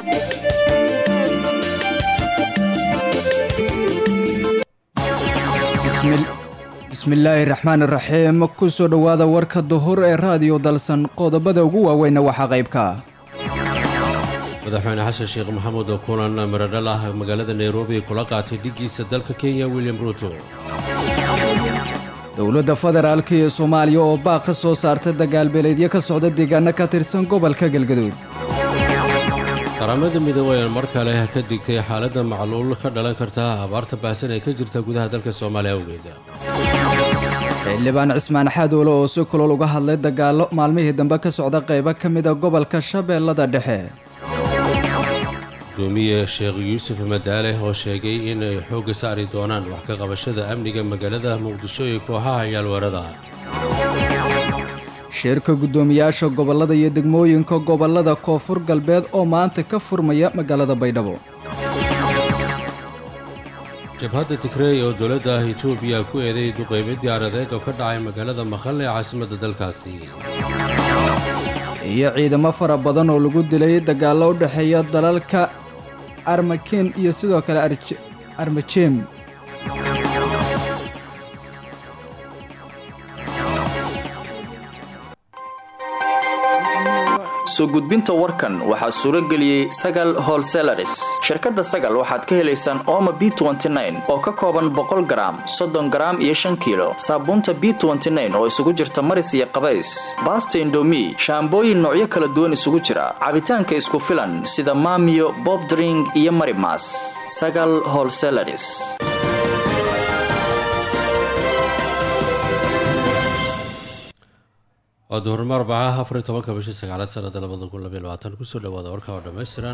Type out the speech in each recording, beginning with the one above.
bismillaahi raxmaan iraxiim ku soo dhowaada warka duhur ee raadiyo dalsan qodobada ugu waaweynna waxaa qaybka madaxweyne xasan sheekh maxamuud oo kulan miradhal ah magaalada nairobi kula qaatay dhiggiisa dalka kenya william ruuto dowladda federaalka iyo soomaaliya oo baaq ka soo saarta dagaalbeeleedyo ka socda deegaano ka tirsan gobolka galgaduud qaramada midoobey ee mar kale ka digtay xaaladda macluul ka dhalan karta abaarta baahsan ee ka jirta gudaha dalka soomaaliya awgeed xildhibaan cismaan xadoole oo si kulol uga hadlay dagaallo maalmihii dambe ka socda qaybo ka mida gobolka shabeellada dhexe gudoomiye sheekh yuusuf madaale oo sheegay inay xoogga saari doonaan wax ka qabashada amniga magaalada muqdisho iyo kooxaha yaalweerada shirka guddoomiyaasha gobollada iyo degmooyinka gobollada koonfur galbeed oo maanta ka furmaya magaalada baydhabo jabhadda tigreey oo dowladda etoobiya ku eeday duqeymo diyaaradeed oo ka dhacay magaalada maqal ee caasimadda dalkaasi iyo ciidamo fara badan oo lagu dilay dagaallo u dhexeeya dalalka armakin iyo sidoo kale armajem soo gudbinta warkan waxaa suuro geliyey sagal holselaris shirkadda sagal waxaad ka helaysaan ooma b oo ka kooban boqol garaam soddon garaam iyo shan kiilo saabuunta b oo isugu jirta maris iyo qabays baasta indomi shaambooyin noocyo kala duwan isugu jira cabitaanka isku filan sida maamiyo bobdring iyo marimas sagal holselaris waa duhurnimo arbacaha afariy tobanka bishii sagaalaad sanada labada kun labaiy labaatan kusoo dhawaada warka oo dhammaystiran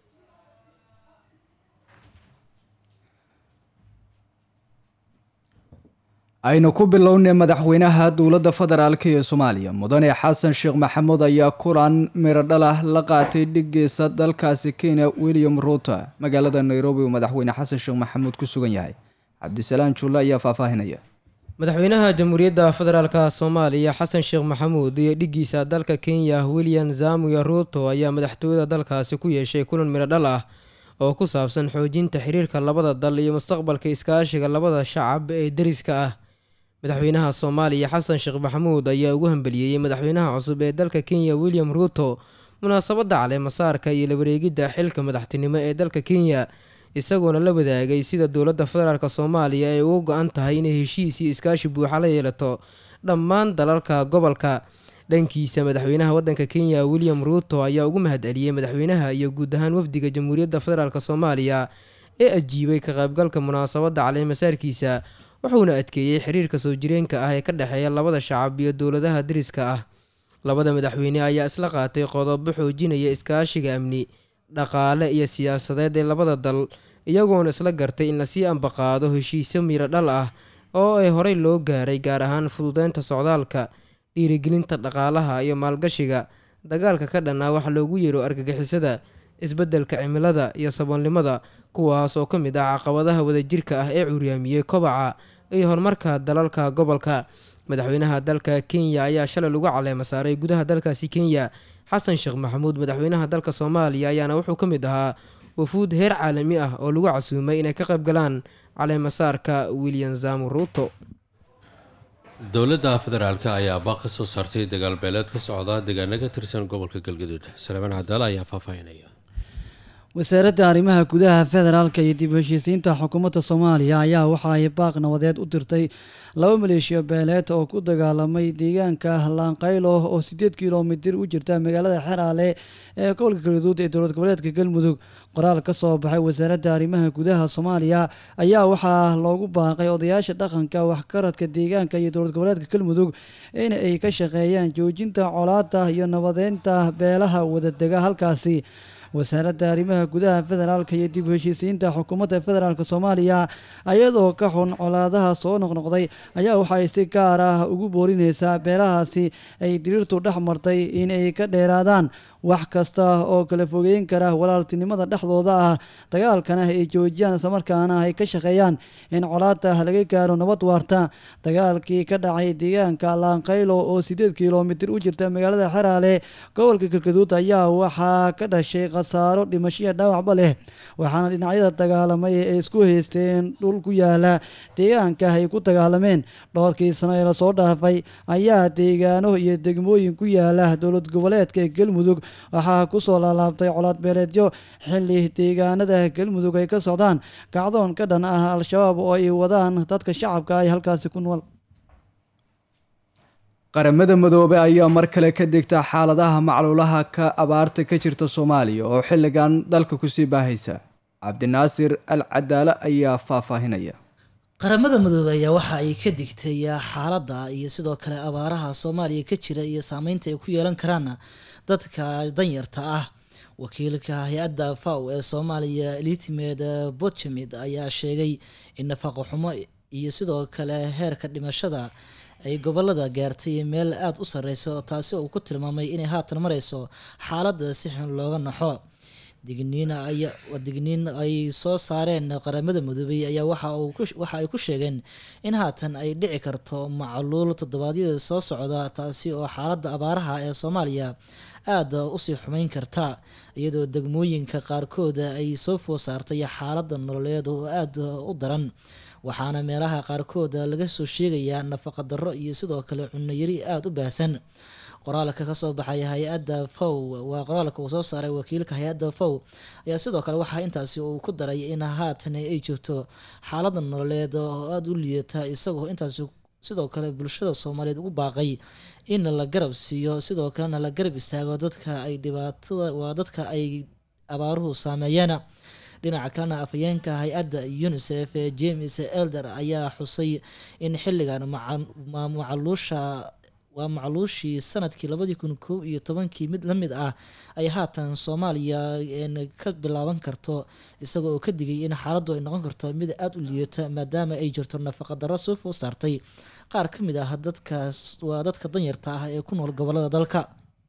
aynu ku bilownay madaxweynaha dowladda federaalk ee soomaaliya mudane xasan sheekh maxamuud ayaa kulan miradhal ah la qaatay dhiggiisa dalkaasi kenya william ruuto magaalada nairobi uu madaxweyne xasan sheekh maxamuud ku sugan yahay cabdisalaan juulle ayaa faahfaahinaya madaxweynaha jamhuuriyadda federaalka soomaaliya xasan sheekh maxamuud iyo dhiggiisa dalka kenya william zamuya ruuto ayaa madaxtooyada dalkaasi ku yeeshay kulan miradhal ah oo ku saabsan xoojinta xiriirka labada dal iyo mustaqbalka iskaashiga labada shacab ee deriska ah madaxweynaha soomaaliya xasan sheekh maxamuud ayaa ugu hambeliyeeyey madaxweynaha cusub ee dalka kenya william ruuto munaasabadda caleemasaarka iyo la wareegidda xilka madaxtinimo ee dalka kenya isagoona la wadaagay sida dowladda federaalk soomaaliya ay uga go-an tahay inay heshiis iyo iskaashi buuxa la yeelato dhammaan dalalka gobolka dhankiisa madaxweynaha wadanka kenya william ruuto ayaa ugu mahad celiyey madaxweynaha iyo guud ahaan wafdiga jamhuuriyadda federaalk soomaaliya ee ajiibay ka qaybgalka munaasabadda caleemasaarkiisa wuxuuna adkeeyey xiriirka soo jireenka ah ee ka dhexeeya labada shacab iyo dowladaha deriska ah labada madaxweyne ayaa isla qaatay qodobo xoojinaya iskaashiga amni dhaqaale iyo siyaasadeed ee labada dal iyagoona isla gartay in lasii ambaqaado heshiisyo miiro dhal ah oo ay horey loo gaaray gaar ahaan fududeynta socdaalka dhiirigelinta dhaqaalaha iyo maalgashiga dagaalka ka dhanaa wax loogu yeero argagixisada isbeddelka cimilada iyo saboolnimada kuwaas oo ka mid ah caqabadaha wadajirka ah ee curyaamiyey kobaca iyo horumarka dalalka gobolka madaxweynaha dalka kenya ayaa shalay lagu caleema saaray gudaha dalkaasi kenya xasan sheekh maxamuud madaxweynaha dalka soomaaliya ayaana wuxuu ka mid ahaa wafuud heer caalami ah oo lagu casuumay inay ka qayb galaan caleemasaarka william zamu ruuto dowladda federaalk ayaa baaq ka soo saartay dagaalbeeleed ka socda deegaano ka tirsan gobolka galgaduud salaamaan cadaala ayaa faahfaahinaya wasaaradda arrimaha gudaha federaalka iyo dib heshiisiinta xukuumadda soomaaliya ayaa waxa ay baaq nabadeed u dirtay laba maleeshiya beeleed oo ku dagaalamay deegaanka laanqaylo oo sideed kilomitir u jirta magaalada xeraale ee gobolka galgaduud ee dowlad goboleedka galmudug qoraal ka soo baxay wasaaradda arrimaha gudaha soomaaliya ayaa waxaa loogu baaqay odayaasha dhaqanka waxkaradka deegaanka iyo dowlad goboleedka galmudug in ay ka shaqeeyaan joojinta colaada iyo nabadeynta beelaha wadadega halkaasi wasaaradda arrimaha gudaha federaalka iyo dib u heshiisiinta xukuumadda federaalk soomaaliya ayadoo ka xun colaadaha soo noqnoqday ayaa waxay si gaar ah ugu boorineysaa beelahaasi ay diriirtu dhex martay in ay ka dheeraadaan wax kasta oo kala fogeyn kara walaaltinimada dhexdooda ah dagaalkana ay joojiyaan islamarkaana ay ka shaqeeyaan in colaada laga gaaro nabad waarta dagaalkii ka dhacay deegaanka laanqaylo oo sideed kilomitir u jirta magaalada xeraale gobolka galgaduud ayaa waxaa ka dhashay khasaaro dhimashiya dhaawacba leh waxaana dhinacyada dagaalamay ay isku haysteen dhul ku yaala deegaanka ay ku dagaalameen dhowrkii sano ee lasoo dhaafay ayaa deegaano iyo degmooyin ku yaala dowlad goboleedka galmudug waxaa kusoo laalaabtay colaad beeleedyo xili deegaanada galmudug ay ka socdaan kacdoon ka dhan ah al-shabaab oo ay wadaan dadka shacabka ay halkaasi ku nool qaramada midoobe ayaa mar kale ka degta xaaladaha macluulaha ka abaarta ka jirta soomaaliya oo xilligan dalka kusii baahaysa cabdinaasir al cadaale ayaa faahfaahinaya qaramada midoobey ayaa waxa ay ka digtay xaaladda iyo sidoo kale abaaraha soomaaliya ka jira iyo saameynta ay ku yeelan karaan dadka danyarta ah wakiilka hay-adda faw ee soomaaliya elitimed botchmid ayaa sheegay in nafaqo xumo iyo sidoo kale heerka dhimashada ay gobolada gaartay meel aada u sareyso taasi uu ku tilmaamay inay haatan mareyso xaaladda si xun looga naxo digniin digniin ay soo saareen qaramada midoobey ayaa waxa ay ku sheegeen in haatan ay dhici karto macluul toddobaadyada soo socda taasi oo xaaladda abaaraha ee soomaaliya aada usii xumeyn karta iyadoo degmooyinka qaarkooda ay soo food saartay xaaladda nololeed oo aada u daran waxaana meelaha qaarkooda laga soo sheegayaa nafaqa darro iyo sidoo kale cunayari aada u baahsan qoraalka kasoo baxay hay-adda fow waa qoraalka uu soo saaray wakiilka hay-adda fow ayaa sidoo kale waxaa intaasi uu ku daray in haatan ay jirto xaalada nololeed oo aada u liidata isagoo intaasi sidoo kale bulshada soomaaliyeed ugu baaqay in la garab siiyo sidoo kalena la garab istaago dadka ay dhibaatada waa dadka ay abaaruhu saameeyeen dhinaca kalena afhayeenka hay-adda unisef ee james elder ayaa xusay in xilligan macaluusha waa macluushii sanadkii labadii kun kow iyo tobankii mid la mid ah ay haatan soomaaliya ka bilaaban karto isaga oo ka digay in xaaladdu ay noqon karto mid aada u liidata maadaama ay jirto nafaqa darro soo food saartay qaar ka mid ah dadkaas waa dadka danyarta ah ee ku nool gobolada dalka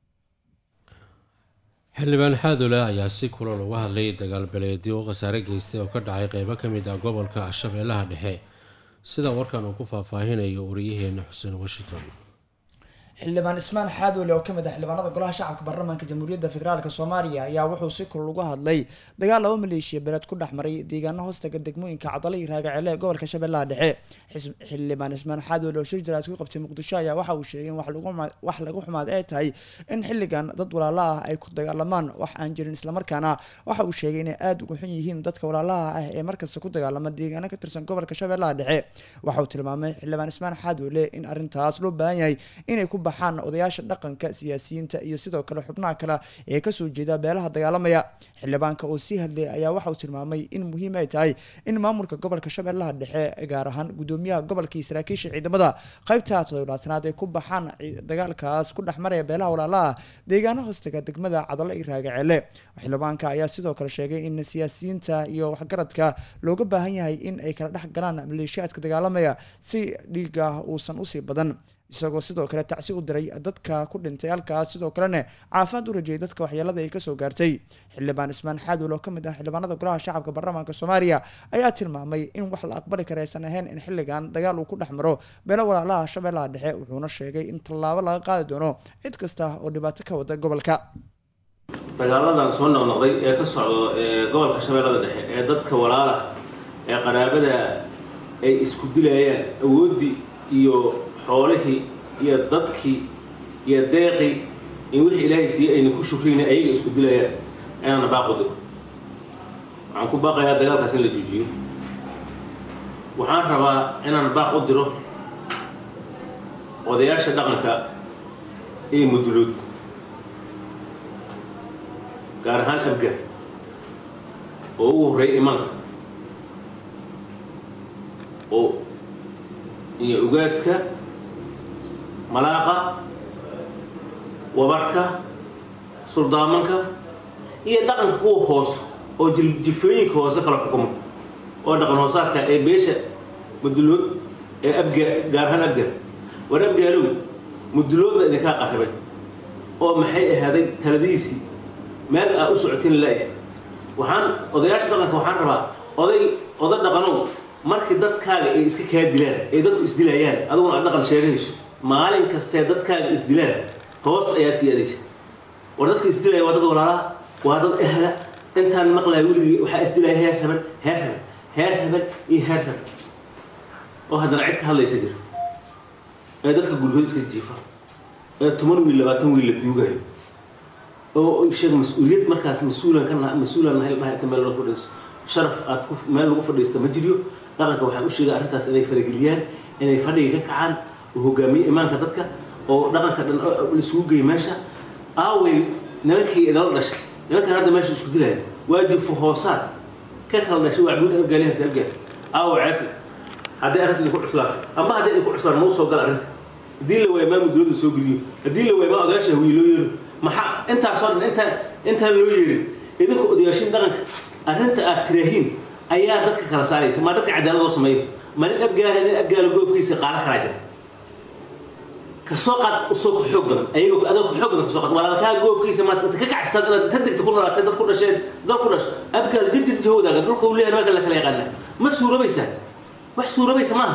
xildhibaan xaadule ayaa si kulan uga hadlay dagaal beleedyo oo khasaare geystay oo ka dhacay qeybo ka mid ah gobolka shabeellaha dhexe sida warkan uu ku faahfaahinayo wariyaheena xuseen washington xildhibaan ismaan xaadoole oo kamid ah xildhibaanada golaha shacabka baarlamaanka jamhuuriyadda federaalk soomaaliya ayaa wuxuu si kulul uga hadlay dagaal laba maleeshiya beeleed ku dhex maray deegaano hoostaga degmooyinka cadale iyo raagaceele ee gobolka shabeellaha dhexe xildhibaan ismaan xaadoole oo shir jaraad ku qabtay muqdisho ayaa waxa uu sheegay in wax lagu xumaad ay tahay in xilligan dad walaala ah ay ku dagaalamaan wax aan jirin islamarkaana waxa uu sheegay inay aada uga xun yihiin dadka walaalaha ah ee markasta ku dagaalama deegaano ka tirsan gobolka shabeellaha dhexe waxa uu tilmaamay xildhibaan ismaan xaadoole in arrintaas loo baahan yahay inay ku baxaan odayaasha dhaqanka siyaasiyiinta iyo sidoo kale xubnaha kale ee kasoo jeeda beelaha dagaalamaya xildhibaanka oo sii hadlay ayaa waxa uu tilmaamay in muhiim ay tahay in maamulka gobolka shabeellaha dhexe gaar ahaan gudoomiyaha gobolka iyo saraakiisha ciidamada qaybta todoblaatanaad ay ku baxaan dagaalkaas ku dhex maraya beelaha walaalaha deegaano hoostaga degmada cadalo iyo raagaceele xildhibaanka ayaa sidoo kale sheegay in siyaasiyiinta iyo waxgaradka looga baahan yahay in ay kala dhex galaan maleeshiyaadka dagaalamaya si dhiiga uusan usii badan isagoo sidoo kale tacsi u diray dadka ku dhintay halkaas sidoo kalena caafimaad u rajayay dadka waxyeelada ay kasoo gaartay xildhibaan ismaan xaadool oo kamid ah xildhibaanada golaha shacabka baarlamaanka soomaaliya ayaa tilmaamay in wax la aqbali kara aysan ahayn in xilligan dagaal uu ku dhex maro beelo walaalaha shabeellaha dhexe wuxuuna sheegay in tallaabo laga qaadi doono cid kasta oo dhibaato ka wada gobolka dagaaladan soo noqnoqday ee ka socdo ee gobolka shabeellada dhexe ee dadka walaala ee qaraabada ay isku dilayaan awooddii iyo xoolihii iyo dadkii iyo deeqii in wixii ilaahay siiyey ayna ku shukrayna ayaga isku dilayaan ayaana baaq u diro waxaan ku baaqayaa dagaalkaas in la joojiyo waxaan rabaa inaan baaq u diro odayaasha dhaqanka ee mudulood gaar ahaan abgar oo ugu horreeya imaanka oo iyo ugaaska malaaqa wabarka suldaamanka iyo dhaqanka kuwa hoose oo jifooyinka hoose kala xukumo oo dhaqan hoosaadka ee beesha mudulood ee abga gaar ahaan abgar war abgaalow muduloodba idinkaa qarribay oo maxay ahaaday taladiisii meel aa u socotin la-eh waxaan odayaasha dhaqanka waxaan rabaa oday oda dhaqanow markii dadkaaga ay iska kaa dilaan ay dadku isdilayaan adiguna aad dhaqan sheegayso maalin kastee dadkaaga isdilaan hoos ayaa sii adaysa war dadka isdilaya waa dad walaalaa waa dad ehla intaan maqlaya weligii waxaa isdilaya heer raban heer raban heer raban iyo heer raban oo haddana cid ka hadlaysa jira ee dadka gurgood iska jiifa ee toban wiil labaatan wiil la duugayo oo sheeg mas-uuliyad markaas mas-uulan ka naha mas-uulan nahay dhahay inta meel lagu fadhiisto sharaf aad ku meel lagu fadhiista ma jiriyo dhaqanka waxaan u sheegay arrintaas inay farageliyaan inay fadhiga ka kacaan oo hogaamiye imaanka dadka oo dhaqanka dhan laisugu geeyo meesha aaway nimankii idala dhashay nimankan hadda meesha isku dilaya waa jufo hoosaad ka kala dhashay waa cabuud abgaali harta abgaal aawo ceesle haddii arrinta idinku cuslaato amba haddii idinku cuslaan mau soo gala arrinta haddii la waayo maamul dowladda soo geliyo haddii la waayo maa odayaasha hawiye loo yeero maxaa intaasoo dhan intaan intaan loo yeerin idinku odayaashin dhaqanka arrinta aad tiraahiin ayaa dadka kala saaraysa maa dadka cadaalad loo sameeyo ma nin abgaala nin abgaala goobkiisa qaala kalaa jira kasoo qaad usoo ka xoog badan ayagoo adoo ka xoog badan kasoo qaad walaalkaa goobkiisa maad inta ka kacstaan inaad ta degta ku noolaatay dad ku dhasheen dad ku dhash abgaala jir jir jahowdaaga dhulka uu leeyahay nimanka la kala yaqaana ma suurabaysaa wax suurabaysa maaha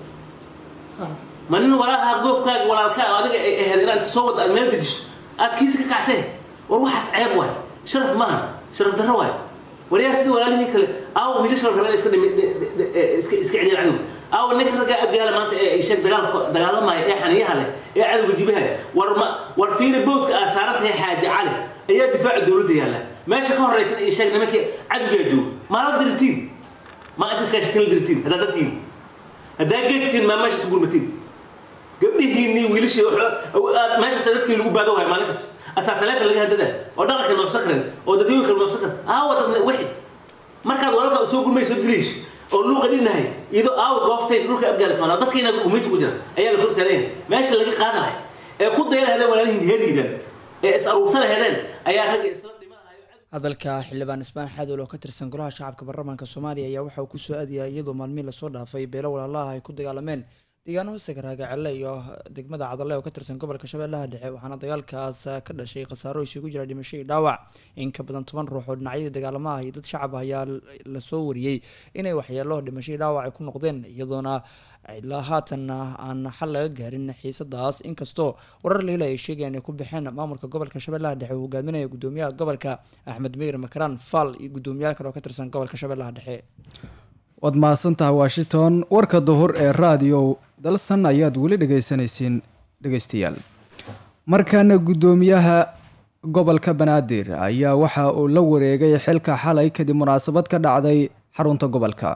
ma nin walaalaha goofkaaga walaalkaa adiga ay ahayd inaad soo wada aad meel dejiso aad kiisa ka kacseen war waxaas ceeb waay sharaf maaha sharaf darro waay waryaa sida walaalihii kale aawo wiilasha la rabeen iska dhimi iska iska celiyaan cadowga aawo ninka ragga abgaala maanta ee sheeg dagaalka dagaalamaya ee xaniyaha leh ee cadowga jibahaya war ma war fiina boodka aad saaran tahay xaaji cali ayaa difaaca dowladda yaalla meesha ka horraysan iyo sheeg nimankii cadowgaa jooga maala dirtiin ma inta iskaashatin la dirtiin haddaa dadtiin haddaa geedtiin maa meeshaas gurmatiin gabdhihiinii wiilashii meeshaas dadkii lagu baado wahay maalin kasta asaa taleefon laga hadada oo dhaqanka noobsakren oo dadweyinka noobsakren aawa dad wixi markaad walaalka soo gurmayso dilayso oo luuqa dhinahay iyadoo aawa gooftay dhulka afghanistan dadkayna gumaysi ku jira ayaa la korsaaraya meesha laga qaada lahay ee ku daya lahadeen walaalihiin heeriidaan ee is aruursa lahadeen ayaa ragga isla hadalka xildhibaan ismaan xadool oo ka tirsan golaha shacabka baarlamaanka soomaaliya ayaa waxa uu kusoo aadiyay iyadoo maalmihi lasoo dhaafay beelo walaalaha ay ku dagaalameen deegaano hoose garaagacelle iyo degmada cadalle oo ka tirsan gobolka shabeellaha dhexe waxaana dagaalkaas ka dhashay khasaaro isugu jira dhimasho iyo dhaawac in ka badan toban ruux oo dhinacyadii dagaalamaha iyo dad shacab ah ayaa lasoo wariyey inay waxyeelo dhimasho iyo dhaawac ay ku noqdeen iyadoona ilaa haatanna aan xal laga gaarin xiisadaas inkastoo warar leila ay sheegayaan ay ku baxeen maamulka gobolka shabeellaha dhexe uu hogaaminaya gudoomiyaha gobolka axmed meyr makaraan faal iyo gudoomiyaal kale oo ka tirsan gobolka shabeellaha dhexe waad mahadsantahay washington warka duhur ee raadiyo dalsan ayaad weli dhegeysanaysiin dhegeystayaal markaana guddoomiyaha gobolka banaadir ayaa waxa uu la wareegay xilka xalay kadib munaasabad ka dhacday xarunta gobolka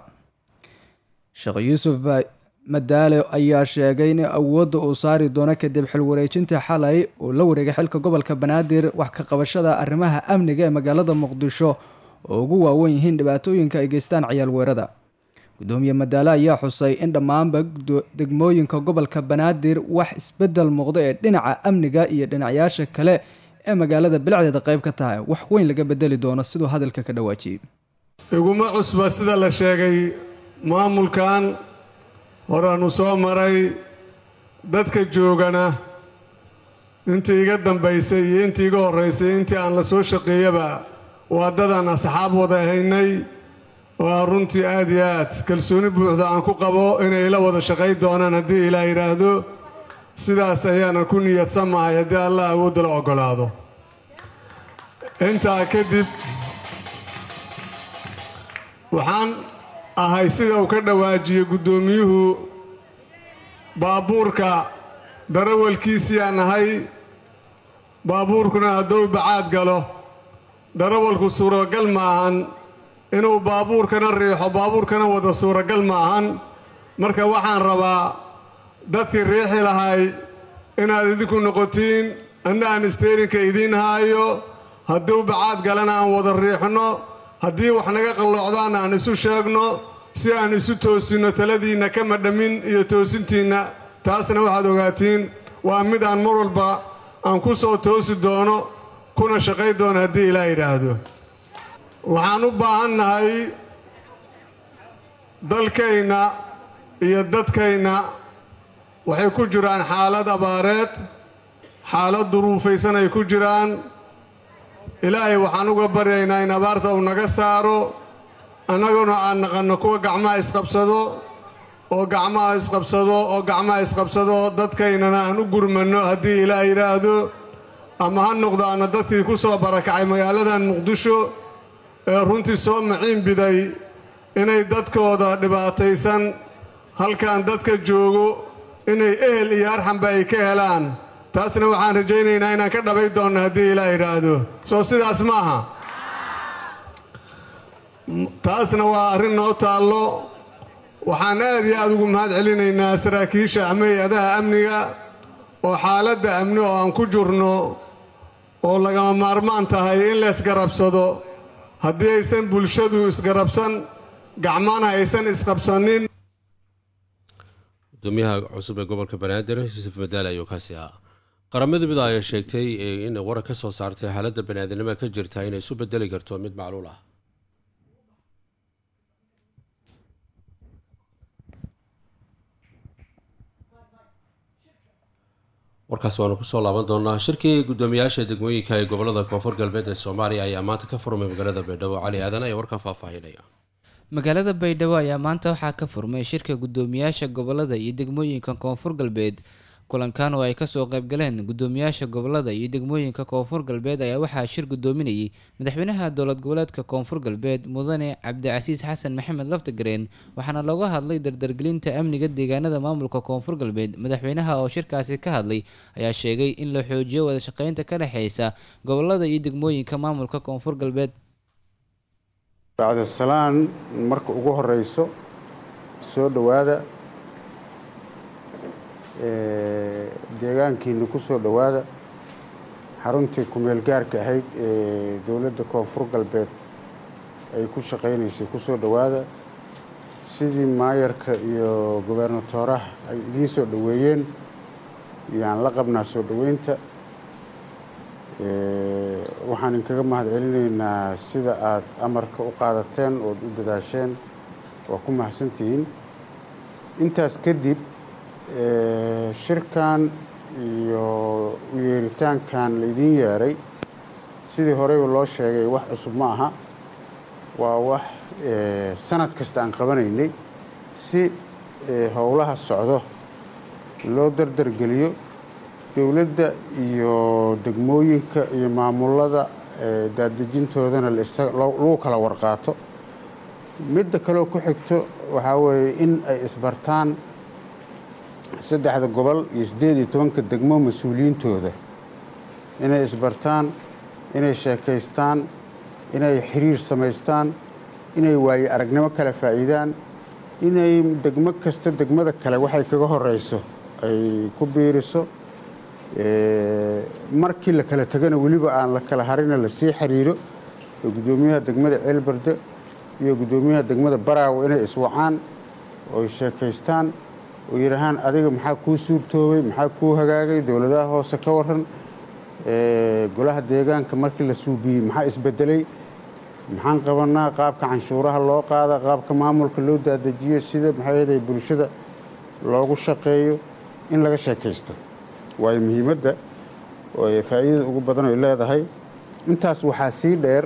sheekh yuusuf madaale ayaa sheegay in awoodda uu saari doono kadib xil wareejinta xalay uu la wareegay xilka gobolka banaadir wax ka qabashada arrimaha amniga ee magaalada muqdisho oo ugu waawen yihiin dhibaatooyinka ay geystaan ciyaal weerada gudoomiye madaale ayaa xusay in dhammaanba degmooyinka gobolka banaadir wax isbedel muuqdo ee dhinaca amniga iyo dhinacyaasha kale ee magaalada bilicdeeda qayb ka tahay wax weyn laga bedeli doono siduu hadalka ka dhawaajiyey iguma cusba sida la sheegay maamulkan horaanu soo maray dadka joogana intii iga dambaysay iyo intii iga horraysay intii aan la soo shaqeeyaba waa dadaan asxaab wada haynay oo runtii aad iyo aad kalsooni buuxda aan ku qabo inay ila wada shaqay doonaan haddii ilaa yidhaahdo sidaas ayaana ku niyadsamahay haddii allah awoodda la oggolaado intaa kadib waxaan ahay sida uu ka dhawaajiyey guddoomiyuhu baabuurka darawalkiisiiyaan ahay baabuurkuna hadduu bacaad galo darawalku suuragal ma ahan inuu baabuurkana riixo baabuurkana wada suuragal ma ahan marka waxaan rabaa dadkii riixi lahay inaad idinku noqotiin anna aan isteyrinka idiin haayo hadduu bacaad galana aan wada riixno haddii wax naga qalloocdaana aan isu sheegno si aan isu toosinno taladiinna kama dhammin iyo toosintiinna taasna waxaad ogaatiin waa mid aan mar walba aan ku soo toosi doono kuna shaqay doono haddii ilaa yidhaahdo waxaan u baahannahay dalkayna iyo dadkayna waxay ku jiraan xaalad abaareed xaalad duruufaysan ay ku jiraan ilaahay waxaan uga baryaynaa in abaarta uu naga saaro annaguna aan naqanno kuwa gacmaha isqabsado oo gacmaha isqabsado oo gacmaha isqabsado dadkaynana aan u gurmanno haddii ilaah yidhaahdo ama ha noqdaana dadkii ku soo barakacay magaaladan muqdisho ee runtii soo maciin biday inay dadkooda dhibaataysan halkan dadka joogo inay ehel iyo arxanba ay ka helaan taasna waxaan rajaynaynaa inaan ka dhabay doonno haddii ilaah yidhaahdo soo sidaas ma aha taasna waa arrin noo taallo waxaan aad iyo aad ugu mahad celinaynaa saraakiisha ama hay-adaha amniga oo xaaladda amni oo aan ku jirno oo lagama maarmaan tahay in la isgarabsado haddii aysan bulshadu isgarabsan gacmana aysan isqabsanin gudoomiyaha cusub ee gobolka banaadir yuusuf madaale ayuu kaasi ahaa qaramada mid ayaa sheegtay in waran ka soo saartay xaaladda baniaadamnimo ka jirta inay isu bedeli karto mid macluul ah warkaas waanu kusoo laaban doonaa shirkii guddoomiyaasha degmooyinka ee gobolada koonfur galbeed ee soomaaliya ayaa maanta ka furmay magaalada baydhabo cali aadan ayaa warkan faahfaahinaya magaalada baydhabo ayaa maanta waxaa ka furmay shirka guddoomiyaasha gobolada iyo degmooyinka koonfur galbeed kulankan oo ay kasoo qaybgaleen guddoomiyaasha gobolada iyo degmooyinka koonfur galbeed ayaa waxaa shir guddoominayay madaxweynaha dowlad goboleedka koonfur galbeed mudane cabdicasiis xasan maxamed laftagareen waxaana looga hadlay dardargelinta amniga deegaanada maamulka koonfur galbeed madaxweynaha oo shirkaasi ka hadlay ayaa sheegay in la xoojiyo wada shaqeynta ka dhexeysa gobolada iyo degmooyinka maamulka koonfur galbeed bacdasalaan marka ugu horeyso soo dhowaada deegaankiina ku soo dhowaada xaruntii kumeel gaarka ahayd ee dowladda koonfur galbeed ay ku shaqaynaysay ku soo dhowaada sidii maayarka iyo gobernatooraha ay idiin soo dhoweeyeen yaan la qabnaa soo dhoweynta waxaan inkaga mahad celinaynaa sida aad amarka u qaadateen ood u dadaasheen waa ku mahadsantihiin intaas kadib shirkan iyo u yeeritaankan laydiin yeeray sidii horeyba loo sheegay wax cusub ma aha waa wax sanad kasta aan qabanaynay si howlaha socdo loo dardargeliyo dowladda iyo degmooyinka iyo maamulada daadejintoodana lagu kala warqaato midda kaleo ku xigto waxaa weeye in ay isbartaan saddexda gobol iyo siddeed iyo tobanka degmo mas-uuliyiintooda inay isbartaan inay sheekaystaan inay xiriir samaystaan inay waaye aragnimo kala faa'iidaan inay degmo kasta degmada kale waxay kaga horeyso ay ku biiriso markii la kala tegana weliba aan la kala harina lasii xiriiro guddoomiyaha degmada ceelbarde iyo guddoomiyaha degmada baraawo inay iswacaan ooy sheekaystaan oo yidhaahaan adiga maxaa kuu suurtoobay maxaa kuu hagaagay dowladaha hoose ka waran golaha deegaanka markii la suubiyey maxaa isbedelay maxaan qabanaa qaabka canshuuraha loo qaada qaabka maamulka loo daadajiyo sida maxaa bulshada loogu shaqeeyo in laga sheekaysto waayo muhiimadda oo faa'iidada ugu badan ay leedahay intaas waxaa sii dheer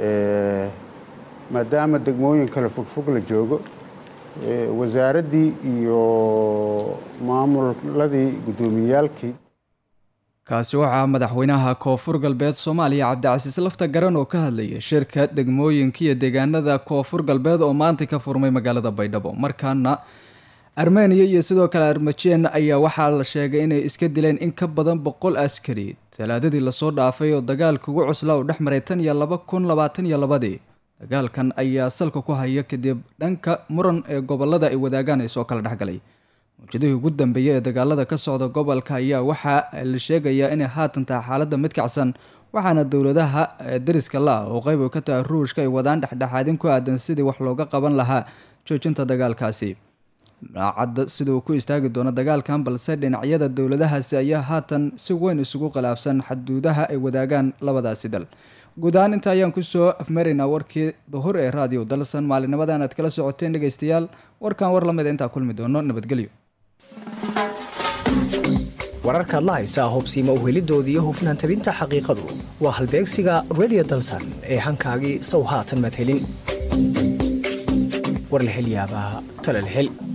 maadaama degmooyin kale fogfog la joogo wasaaraddii iyo maamuladii guddoomiyeyaalkii kaasi waxaa madaxweynaha koonfur galbeed soomaaliya cabdicasiis lafta garan oo ka hadlayay shirka degmooyinka iyo deegaanada koonfur galbeed oo maanta ka furmay magaalada baydhabo markaana armeniya iyo sidoo kale armajeen ayaa waxaa la sheegay inay iska dileen in ka badan boqol askari talaadadii lasoo dhaafay oo dagaalka ugu cuslaa uu dhex maray tan iyo laba kun labaatan iyo labadii dagaalkan ayaa salka ku haya kadib dhanka muran ee gobolada ay wadaagaan ay soo kala dhexgalay mawjadihii ugu dambeeyay ee dagaalada ka socda gobolka ayaa waxaa la sheegayaa inay haatan tahay xaaladda mid kacsan waxaana dowladaha dariska la ah oo qayb u ka tahay ruushka ay wadaan dhexdhexaadin ku aadan sidii wax looga qaban lahaa joojinta dagaalkaasi daacadda sida uu ku istaagi doono dagaalkan balse dhinacyada dowladahaasi ayaa haatan si weyn isugu khilaafsan xaduudaha ay wadaagaan labadaasi dal guud ahaan inta ayaan kusoo afmaraynaa warkii duhur ee raadiyo dalsan maalinimadan aad kala socoteen dhegaystayaal warkan war lamida intaa kulmi doono nabadgelyo wararkaad la haysaa hubsiima uhelidooda iyo hufnaan tabinta xaqiiqadu waa halbeegsiga redio dalsan ee hankaagii sow haatan madhelin war la hel yaabaa tala la hel